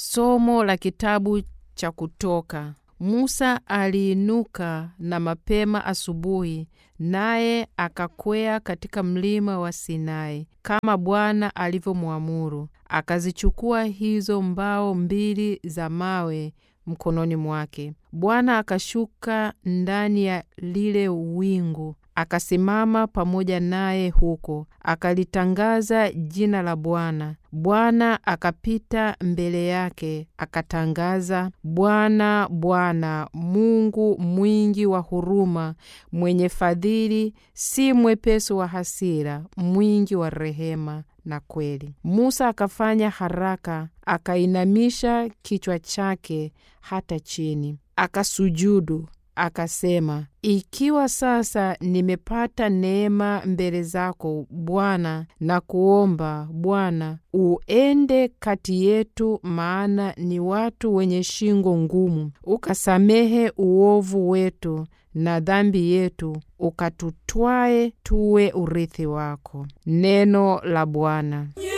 Somo la kitabu cha Kutoka. Musa aliinuka na mapema asubuhi, naye akakwea katika mlima wa Sinai kama Bwana alivyomwamuru. Akazichukua hizo mbao mbili za mawe mkononi mwake. Bwana akashuka ndani ya lile wingu, akasimama pamoja naye huko, akalitangaza jina la Bwana. Bwana akapita mbele yake, akatangaza, Bwana, Bwana Mungu mwingi wa huruma, mwenye fadhili, si mwepesi wa hasira, mwingi wa rehema na kweli. Musa akafanya haraka, akainamisha kichwa chake hata chini, akasujudu akasema, ikiwa sasa nimepata neema mbele zako Bwana, na kuomba Bwana uende kati yetu, maana ni watu wenye shingo ngumu, ukasamehe uovu wetu na dhambi yetu, ukatutwae tuwe urithi wako. Neno la Bwana.